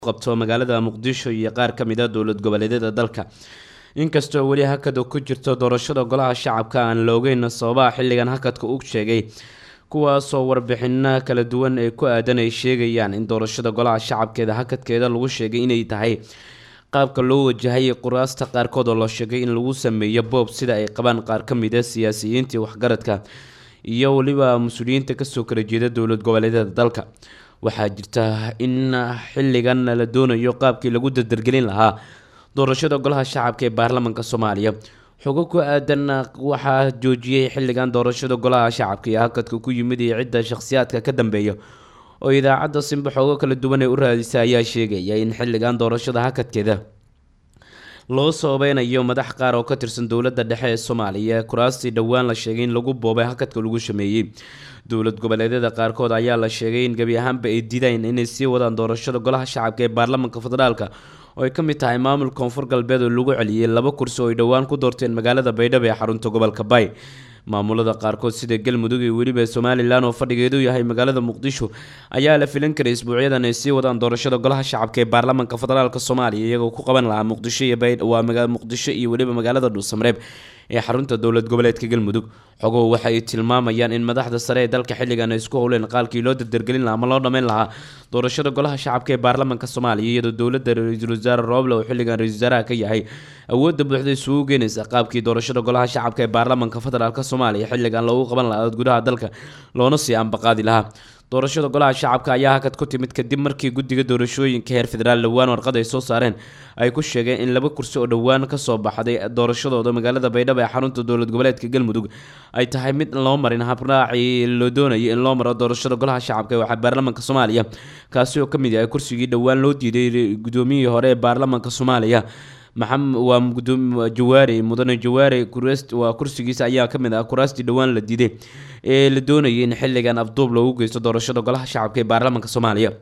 qabto magaalada muqdisho iyo qaar ka mid a dowlad goboleedyada dalka inkastoo weli hakada ku jirto doorashada golaha shacabka aan la ogeyn sababaha xilligan hakadka u sheegay kuwaasoo warbixino kala duwan ee ku aadan ay sheegayaan in doorashada golaha shacabkeeda hakadkeeda lagu sheegay inay tahay qaabka loo wajahayay quraasta qaarkood oo la sheegay in lagu sameeyo boob sida ay qabaan qaar ka mid a siyaasiyiintii waxgaradka iyo weliba mas-uuliyiinta kasoo kala jeeda dowlad goboleedyada dalka waxaa jirta in xilligan la doonayo qaabkii lagu dardargelin lahaa doorashada golaha shacabka ee baarlamaanka soomaaliya xogo ku aadan waxaa joojiyey xilligan doorashada golaha shacabka iyo hakadka ku yimid iyo cidda shakhsiyaadka ka dambeeya oo idaacadda simba xoogo kala duwan ee u raadisa ayaa sheegaya in xilligan doorashada hakadkeeda loo sababeynayo madax qaar oo ka tirsan dowladda dhexe ee soomaaliya kuraastii dhowaan la sheegay in lagu boobay hakadka lagu sameeyey dowlad goboleedyada qaarkood ayaa la sheegay in gebi ahaanba ay diideen inay sii wadaan doorashada golaha shacabka ee baarlamaanka federaalka oo ay ka mid tahay maamul koonfur galbeed oo lagu celiyey laba kursi oo ay dhowaan ku doorteen magaalada baydhabo ee xarunta gobolka bay maamulada qaarkood sida galmudug iyo weliba somalilan oo fadhigeedu yahay magaalada muqdisho ayaa la filan karay isbuucyadan ay sii wadaan doorashada golaha shacabka ee baarlamaanka federaalk soomaaliya iyagoo ku qaban lahaa muqdisho iyo waa muqdisho iyo weliba magaalada dhuusamareeb ee xarunta dowlad goboleedka galmudug xogohu waxa ay tilmaamayaan in madaxda sare ee dalka xilligan ay isku howleen qaalkii loo dardargelin lahaa ama loo dhammayn lahaa doorashada golaha shacabka ee baarlamaanka soomaaliya iyadoo dowladda ra-iisul wasaare rooble oo xilligan ra-isul wasaaraha ka yahay awoodda buuxda isugu geenaysa qaabkii doorashada golaha shacabka ee baarlamaanka federaalk soomaaliya xilligan loogu qaban lahaa gudaha dalka loona sii ambaqaadi lahaa doorashada golaha shacabka ayaa hakad ku timid kadib markii guddiga doorashooyinka heer federaal dhowaan warqad ay soo saareen ay ku sheegeen in laba kursi oo dhowaan kasoo baxday doorashadooda magaalada baydhabo ee xarunta dowlad goboleedka galmudug ay tahay mid loo marin habraacii loo doonayay in loo maro doorashada golaha shacabka ee baarlamaanka soomaaliya kaasi oo kamid yahay kursigii dhowaan loo diiday gudoomiyihii hore ee baarlamaanka soomaaliya maxamed waa jawaare mudane jawaare waa kursigiisa ayaa kamid ah kuraastii dhowaan la diiday ee la doonayay in xilligan afduub loogu geysto doorashada golaha shacabka ee baarlamaanka soomaaliya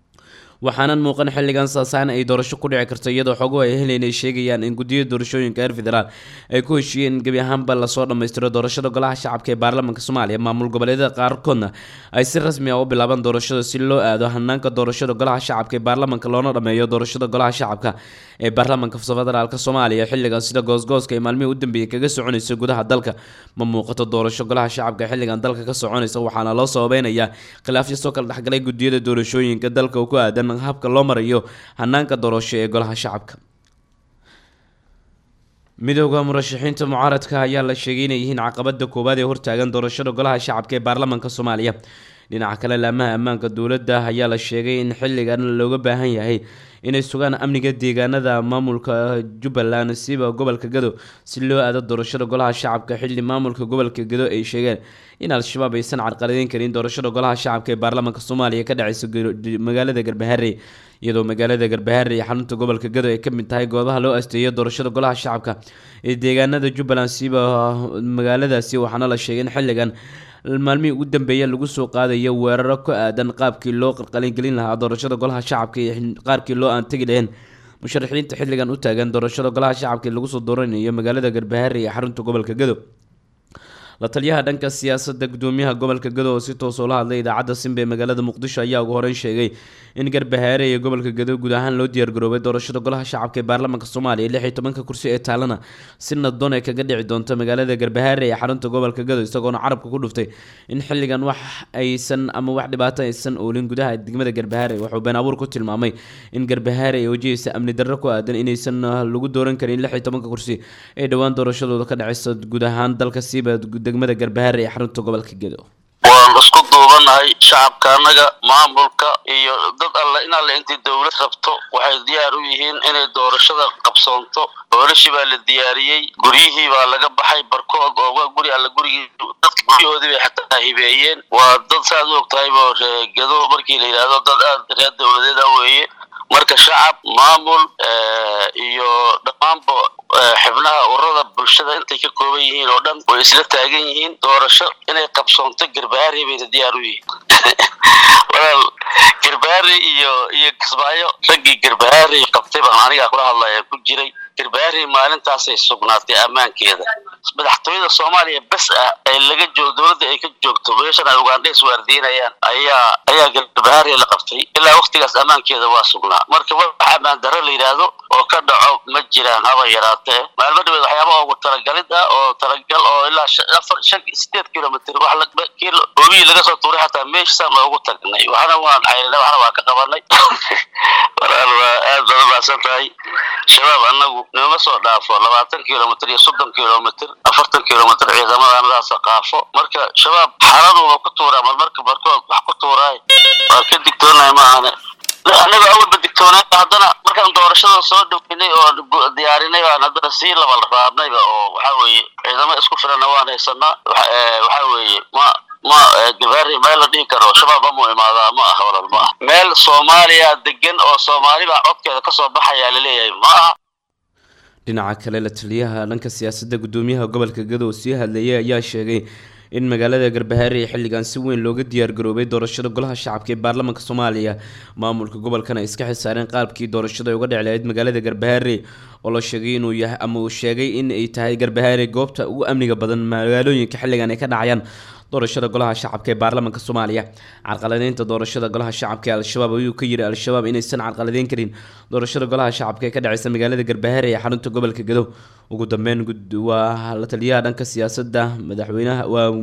waxaanan muuqan xilligan saasaan ay doorasho ku dhici karto iyadoo xoguhu ay helen ay sheegayaan in guddiyada doorashooyinka heer federaal ay ku heshiiyeen in gebi ahaanba lasoo dhammaystiro doorashada golaha shacabka ee baarlamaanka soomaaliya maamul goboleedyada qaarkoodna ay si rasmi ah u bilaabaan doorashada si loo aado hanaanka doorashada golaha shacabka ee baarlamaanka loona dhammeeyo doorashada golaha shacabka ee baarlamaanka federaalk soomaaliya xilligan sida goosgooska ee maalmihii u dambeeyey kaga soconaysa gudaha dalka ma muuqato doorasho golaha shacabka ee xilligan dalka ka soconaysa waxaana loo sababeynayaa khilaafyo soo kala dhexgalay guddiyada doorashooyinka dalka ku aadan habka loo marayo hanaanka doorasho ee golaha shacabka midooda murashaxiinta mucaaradka ayaa la sheegay inay yihiin caqabada koowaad ee hortaagan doorashada golaha shacabka ee baarlamaanka soomaaliya dhinaca kale laamaha ammaanka dowladda ayaa la sheegay in xilligan looga baahan yahay inay sugaan amniga deegaanada maamulka jubbaland siba gobolka gado si loo aado doorashada golaha shacabka xilli maamulka gobolka gado ay sheegeen in al-shabaab aysan carqaladeyn karin doorashada golaha shacabka ee baarlamaanka soomaaliya ka dhaceysa magaalada garbaharey iyadoo magaalada garbaharey iyo xarunta gobolka gado ay kamid tahay goobaha loo asteeyo doorashada golaha shacabka ee deegaanada jubbaland siba magaaladaasi waxaana la sheegay in xilligan maalmihii ugu dambeeya lagu soo qaadayo weeraro ku aadan qaabkii loo qalqalingelin lahaa doorashada golaha shacabka iyo qaarkii loo aan tegi laheen musharaxiinta xilligan u taagan doorashada golaha shacabka lagu soo dooranayo magaalada garbaharey ee xarunta gobolka gado la taliyaha dhanka siyaasadda gudoomiyaha gobolka gado oo si toos oo la hadlay idaacadda simba ee magaalada muqdisho ayaa ugu horeyn sheegay in garbahaare iyo gobolka gado guud ahaan loo diyaargaroobay doorashada golaha shacabka ee baarlamaanka soomaaliya lix iyo tobanka kursi ee taalana si naddoon ay kaga dhici doonto magaalada garbahaare ee xarunta gobolka gado isagoona carabka ku dhuftay in xilligan wax aysan ama wax dhibaato aysan oolin gudaha degmada garbahaare wuxuu been abuur ku tilmaamay in garbahaare ay wajahaysa amni darro ku aadan inaysan lagu dooran karin lix iyo tobanka kursi ee dhowaan doorashadooda ka dhaceysa guud ahaan dalka siiba degmada garbahaare ee xarunta gobolka gedo waan isku duubanahay shacabka annaga maamulka iyo dad alle in alle intii dowlad rabto waxay diyaar u yihiin inay doorashada qabsoonto doorashii baa la diyaariyey guryihii baa laga baxay barkood oo waa guri alle gurigii dadka guryahoodii bay xataa hibeeyeen waa dad saaad u og tahaybo reegado markii la yidhaahdo dad aada reer dowladeed ah weeye marka shacab maamul iyo dhammaanba xibnaha ururada bulshada intay ka kooban yihiin oo dhan way isla taagan yihiin doorasho inay qabsoonto garbahaarey bayna diyaar u yihiin walaal garbaari iyo iyo kismaayo raggii garbaari qabtay baan anigaa kula hadlaya ku jiray garbaari maalintaasay sugnaatay ammaankeeda madaxtooyada soomaaliya bes ah ee laga joogo dowladda ay ka joogto meeshan ay ugandha iswaardiinayaan ayaa ayaa garbaari la qabtay ilaa waktigaas ammaankeeda waa sugnaa marka wax ammaan darro la yidhaahdo oo ka dhaco ma jiraan haba yaraatee maalmo dhaweed waxyaaba ugu talagalid ah oo talagal oo ilaa afar shan sideed kilomitr wax hoobiyi laga soo tuuray xataa meeshaan loogu tagnay waxna waan caynay waxna waan ka qabanay walaal waa aad baad umahadsan tahay shabaab annagu nooma soo dhaafo labaatan kilomitr iyo soddon kilomitr afartan kilomitr ciidamadanadaasa qaafo marka shabaab xaaladuba ku tuuraa marmarka barkood wax ku tuuraay waa ka digtoonahay maahane annaga awalba digtoonay haddana markaan doorashada soo dhaweynay oo diyaarinay aan haddana sii labal raadnayba oo waxa weeye ciidamo isku filana waan haysanaa waxa weeye ma ma gabaari meel la dhihi karo shabaab amuu imaadaa ma aha walal ma aha meel soomaaliya degan oo soomaalibaa codkeeda kasoo baxayaa laleeyahay ma aha dhinaca kale la taliyaha dhanka siyaasadda guddoomiyaha gobolka gadow sii hadleeyay ayaa sheegay in magaalada garbahaare ee xilligan si weyn looga diyaargaroobay doorashada golaha shacabka ee baarlamaanka soomaaliya maamulka gobolkana ay iska xilsaareen qaabkii doorashada ay uga dhici lahayd magaalada garbahaare oo la sheegay inuu yahay ama uu sheegay in ay tahay garbahaare goobta ugu amniga badan magaalooyinka xilligan ay ka dhacayaan doorashada golaha shacabka ee baarlamaanka soomaaliya carqaladeynta doorashada golaha shacabka ee al-shabaab ayuu ka yiri al-shabaab inaysan carqaladeyn karin doorashada golaha shacabka ee ka dhaceysa magaalada garbahaare ee xarunta gobolka gadow ugu dambeyn waa la taliyaha dhanka siyaasadda madaxweynaha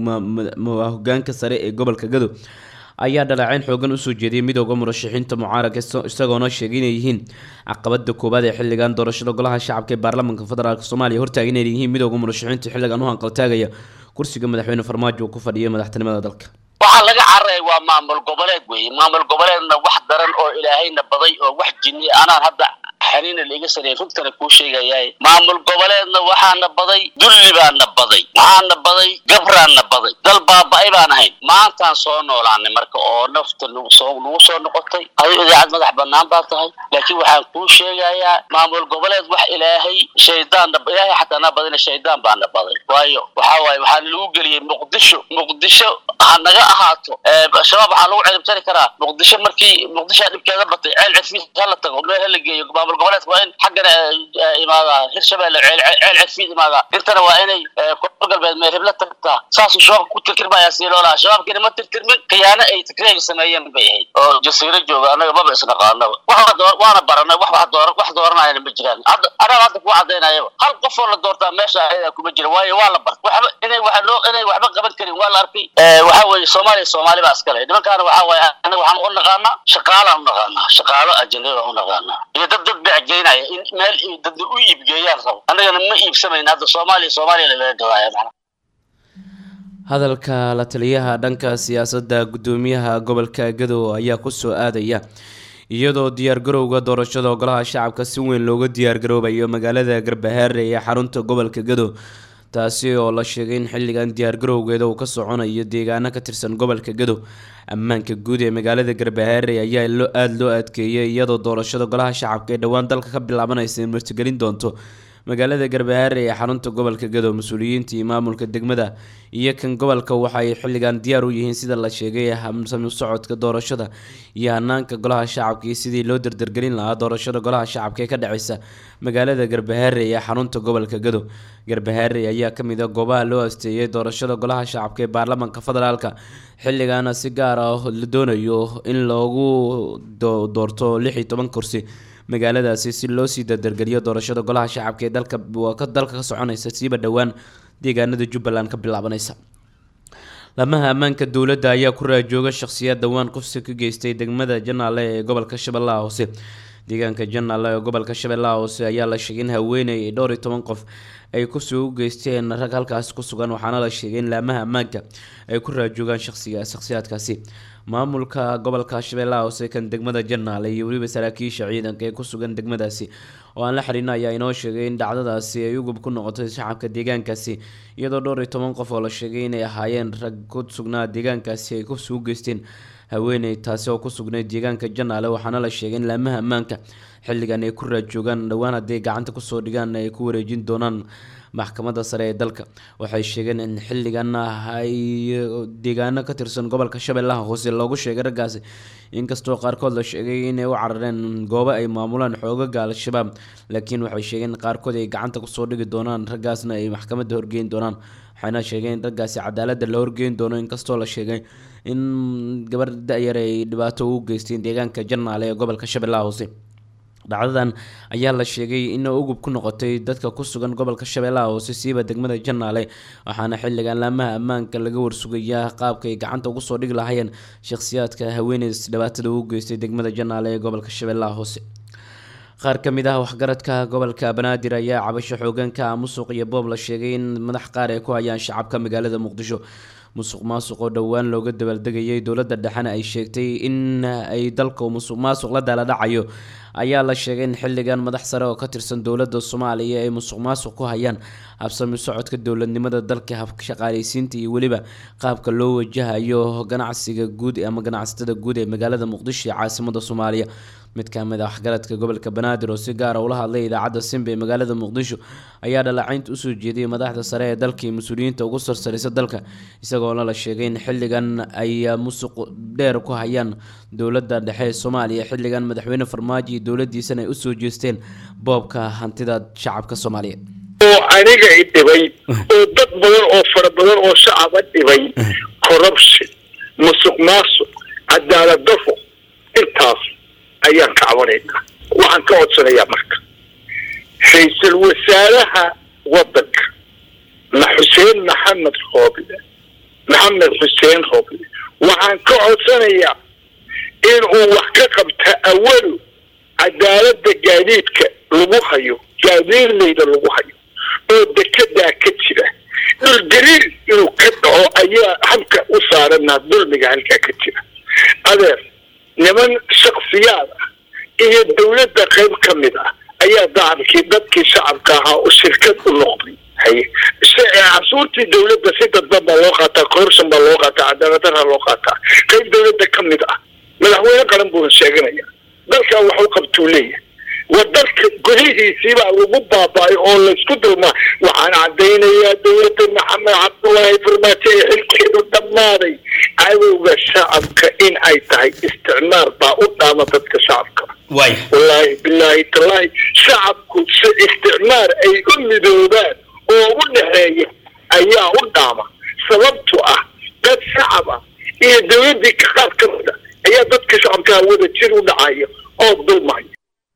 waa hogaanka sare ee gobolka gadow ayaa dhaleeceyn xoogan usoo jeediyay midooda murashaxiinta mucaaradka isagoona sheegay inay yihiin caqabada koowaad ee xilligan doorashada golaha shacabka ee baarlamaanka federaalk soomaaliya hortaagan inay yihiin midooda murashaxiinta xilligan u hanqaltaagaya kursiga madaxweyne farmaajo uu ku fadhiya madaxtinimada dalka waxaa laga cararaya waa maamul goboleed weeye maamul goboleedna wax daran oo ilaahayna baday oo wax jinni anaan hadda xaniina laiga sareeyay rugtana kuu sheegayaay maamul goboleedna waxaana baday dulli baana baday maxaana baday gabraanna baday dal baaba-ay baan ahayn maantaan soo noolaanay marka oo nafta nagu soo nagu soo noqotay adigo idaacad madax banaan baa tahay laakiin waxaan kuu sheegayaa maamul goboleed wax ilaahay shaydaanna ilaahay xataa na badina shaydaan baana baday waayo waxaa waaye waxaana lagu geliyey muqdisho muqdisho ha naga ahaato shabaab waxaa lagu ciribtari karaa muqdisho markii muqdishoa dhibkeeda batay ceel cirfiis hala tago meel hala geeyo maamul goboleedka waa in xaggana imaadaa hirshabelle ceel cirfiid imaadaa intana waa inay koonfur galbeed meel hebla tagtaa saasuu shabaabka ku tirtirmayaa sii loolaha shabaabkiina ma tirtirmin khiyaano ay tigreega sameeyeen bay ahayd oo jasiiro jooga annaga maba isnaqaanaba waana baranay wax wax dooranayana ma jiraan hadda anaga hadda kuwa cadaynayaba hal qofoo la doortaa meesha ayadaa kuma jira waayo waa la bart waxba inay waxa loo inay waxba qaban karin waa la arkay waxa weeye soomaaliya soomaali baa iskale nimankaana waxa waaye anaga waxaan u naqaanaa shaqaalaan u naqaanaa shaqaalo ajnabi baan u naqaanaa iyo dad dad becgeynaya in meel dad u iibgeeyaan rabo annagana ma iibsamayn hadda soomaaliya soomaaliya lagaga gadaya macna hadalka la taliyaha dhanka siyaasadda guddoomiyaha gobolka gadow ayaa kusoo aadaya iyadoo diyaargarowga doorashada golaha shacabka si weyn looga diyaargaroobayo magaalada garbahaare ee xarunta gobolka gadow taasi oo la sheegay in xilligan diyaargarowgeeda uu ka soconayo deegaano ka tirsan gobolka gadow ammaanka guud ee magaalada garbahaare ayaa loo aada loo adkeeyay iyadoo doorashada golaha shacabka ee dhowaan dalka ka bilaabanaysa martigelin doonto magaalada garbahaare ee xarunta gobolka gadow mas-uuliyiinta iyo maamulka degmada iyo kan gobolka waxaay xilligan diyaar u yihiin sida la sheegay hamsami socodka doorashada iyo hanaanka golaha shacabka iyo sidii loo dardargelin lahaa doorashada golaha shacabka ee ka dhaceysa magaalada garbahaare ee xarunta gobolka gadow garbahaare ayaa kamid a goobaha loo asteeyay doorashada golaha shacabka ee baarlamaanka federaalka xilligaana si gaar ah la doonayo in loogu doorto lix iyo toban kursi magaaladaasi si loo sii dardargeliyo doorashada golaha shacabka ee dalka ka dalka ka soconaysa siiba dhowaan deegaanada jubbaland ka bilaabanaysa lamaha ammaanka dowladda ayaa ku raajooga shakhsiyaad dhowaan qufsi ka geystay degmada janaale ee gobolka shabeellaha hoose deegaanka janaale ee gobolka shabeellaha hoose ayaa la sheegay in haweeney dhowr iyo toban qof ay kusoo u geysteen rag halkaas ku sugan waxaana la sheegay in laamaha ammaanka ay ku raajoogaan shaqsiga shakhsiyaadkaasi maamulka gobolka shabeellaha hoose kan degmada janaale iyo weliba saraakiisha ciidanka ee ku sugan degmadaasi oo aan la xiriirna ayaa inoo sheegay in dhacdadaasi ay ugub ku noqotay shacabka deegaankaasi iyadoo dhowr iyo toban qof oo la sheegay inay ahaayeen rag ku sugnaa deegaankaasi ay kusoo u geysteen haweeney taasi oo ku sugnayd deegaanka janaale waxaana la sheegay in laamaha ammaanka xilligan ay ku raajoogaan dhowaan hadday gacanta kusoo dhigaan ay ku wareejin doonaan maxkamadda sare ee dalka waxay sheegeen in xilligan ay deegaano ka tirsan gobolka shabeellaha hoose loogu sheegay raggaasi inkastoo qaarkood la sheegay inay u carareen goobo ay maamulaan xoogaga al-shabaab laakiin waxay sheegeen in qaarkood ay gacanta kusoo dhigi doonaan raggaasna ay maxkamadda horgeyn doonaan waxayna sheegeen in raggaasi cadaaladda la horgeyn doono inkastoo la sheegay in gabar da-yar ay dhibaato ugu geysteen deegaanka jarnaale ee gobolka shabeellaha hoose dhacdadan ayaa la sheegay in ugub ku noqotay dadka ku sugan gobolka shabeellaha hoose siiba degmada janaale waxaana xilligan laamaha ammaanka laga warsugayaa qaabka ay gacanta ugu soo dhigi lahaayeen shakhsiyaadka haweeneys dhibaatada ugu geystay degmada janaale ee gobolka shabeellaha hoose qaar ka mid ah waxgaradka gobolka banaadir ayaa cabasho xooganka musuq iyo boob la sheegay in madax qaar ay ku hayaan shacabka magaalada muqdisho musuq maasuq oo dhowaan looga dabaaldegayay dowladda dhexena ay sheegtay in ay dalka musuq maasuq la daaladhacayo ayaa la sheegay in xilligan madax sare oo ka tirsan dowladda soomaaliya ay musuq maasuq ku hayaan habsami socodka dowladnimada dalka habshaqaaleysiinta iyo weliba qaabka loo wajahayo ganacsiga guud ama ganacsatada guud ee magaalada muqdisho ee caasimada soomaaliya mid ka mid ah waxgaradka gobolka banaadir oo si gaara ula hadlay idaacadda simba ee magaalada muqdisho ayaa dhalacaynta usoo jeediyay madaxda sare ee dalka iyo mas-uuliyiinta ugu sarsaraysa dalka isagoona la sheegay in xilligan ay musuq dheer ku hayaan dowladda dhexe ee soomaaliya xilligan madaxweyne farmaajo iyo dowladiisana ay usoo jeesteen boobka hantida shacabka soomaaliya oo aniga i dhibay oo dad badan oo fara badan oo shacaba dhibay corruption musuq maasuq cadaalad dafo intaas ayaan ka cabanaynaa waxaan ka codsanayaa marka ra-iisul wasaaraha waddanka ma xuseen maxamed rooble maxamed xuseen rooble waxaan ka codsanayaa inuu wax ka qabta awalu cadaaladda gaadiidka lagu hayo gaadiidlayda lagu hayo oo dekedaa ka jira dhulgariir inuu ka dhaco ayaa habka u saaranaa dulmiga halkaa ka jira adeer niman shaksiyaad ah iyo dawladda qayb ka mid ah ayaa dacabkii dadkii shacabka ahaa oo shirkad u noqday haye casuurtii dawladda si dadban baa loo qaataa corruption baa loo qaataa cadaaladdarra loo qaataa qayb dawladda ka mid ah madaxweyne qaran buuna sheeganaya dalkaa waxu qabtuu leeyahay waa dalka gudihiisiibaa lagu baaba'ay oo laysku dulmaa waxaan caddaynayaa dawladda maxamed cabdullaahi farmaajo ee xilkeedu dhammaaday cadowga shacabka in ay tahay isticmaar baa u dhaama dadka shacabka wallaahi bilaahi tallaahi shacabku si isticmaar ay u midoobaan oo u dhexeeya ayaa u dhaama sababtu ah dad shacab ah iyo dawladdii qaar ka mid a ayaa dadka shacabkaa wada jir u dhacaya oo dulmaya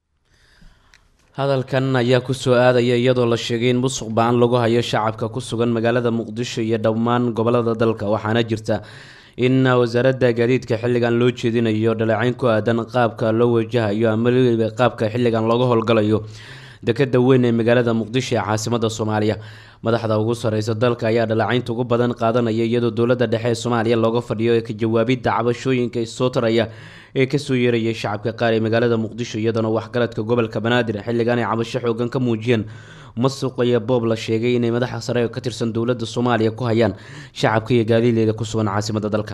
hadalkan ayaa kusoo aadaya iyadoo la sheegay in musuq ba-an lagu hayo shacabka ku sugan magaalada muqdisho iyo dhammaan gobolada dalka waxaana jirta in wasaaradda gaadiidka xilligan loo jeedinayo dhaleecayn ku aadan qaabka loo wajahayo ama qaabka xilligan looga howlgalayo dekeda weyn ee magaalada muqdisho ee caasimada soomaaliya madaxda ugu sareysa dalka ayaa dhaleecaynta ugu badan qaadanaya iyadoo dowladda dhexe ee soomaaliya looga fadhiyo ka jawaabidda cabashooyinka soo taraya ee kasoo yeerayay shacabka qaar ee magaalada muqdisho iyadoona waxgaradka gobolka banaadir xilligan ay cabasho xoogan ka muujiyeen masuq iyo boob la sheegay inay madaxa sare oo ka tirsan dowladda soomaaliya ku hayaan shacabka iyo gaadiileeda ku sugan caasimada dalka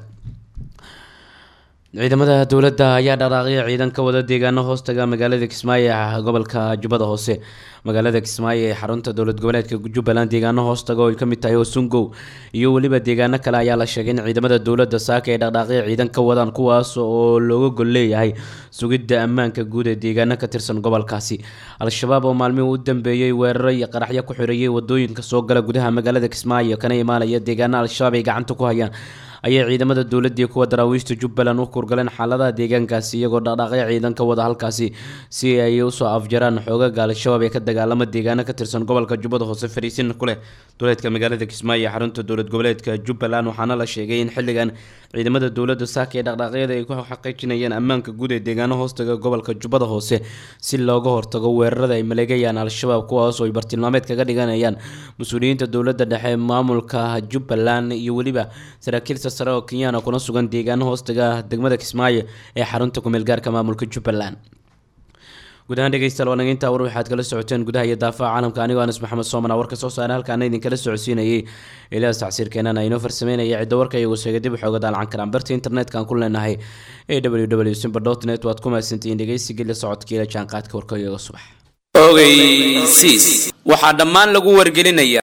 ciidamada dowladda ayaa dhaqaaqyo ciidan ka wada deegaano hoostaga magaalada kismaayo ee gobolka jubbada hoose magaalada kismaayo ee xarunta dowlad goboleedka jubbaland deegaano hoostaga oo ay kamid tahay osungow iyo weliba deegaano kale ayaa la sheegay in ciidamada dowladda saaka ay dhaqdhaaqyo ciidan ka wadaan kuwaas oo looga gol leeyahay sugidda ammaanka guud ee deegaano ka tirsan gobolkaasi al-shabaab oo maalmihii u dambeeyey weeraro iyo qaraxyo ku xireeyay wadooyinka soo gala gudaha magaalada kismaayo kana imaanaya deegaano al-shabaab ay gacanta ku hayaan ayay ciidamada dowladii kuwa daraawiishta jubbaland u kurgaleen xaaladaha deegaankaasi iyagoo dhaqdhaaqyo ciidan ka wada halkaasi si ay usoo afjaraan xoogaga al-shabaab ee ka dagaalama deegaano ka tirsan gobolka jubbada hoose fariisin ku leh duleedka magaalada kismaayo xarunta dowlad goboleedka jubbaland waxaana la sheegay in xilligan ciidamada dowladda saaka ee dhaqdhaaqyada ay ku xaqiijinayaan ammaanka guud ee deegaano hoostaga gobolka jubbada hoose si looga hortago weerarada ay maleegayaan al-shabaab kuwaas oo ay bartilmaameed kaga dhiganayaan mas-uuliyiinta dowladda dhexe maamulka jubbaland iyo weliba saraakiil sare oo kenyana kuna sugan deegaano hoostaga degmada kismaayo ee xarunta kumeel gaarka maamulka jubbaland guud ahaan dhegeystayaal waa nageynta war waxaad kala socoteen gudaha iyo daafaha caalamka anigoo anas maxamed soomana warka soo saare halkaana idinkala socodsiinayay elias tacsiirkeenana inoo farsameynaya cidda warka iyagu sheegay dib waxooga daalcan karaan barta internetka aan ku leenahay ee w w simber dot net waad ku mahadsantihiin dhegeysigii la socodkiila jaanqaadka warka iyaga subax ogeysiis waxaa dhammaan lagu wargelinaya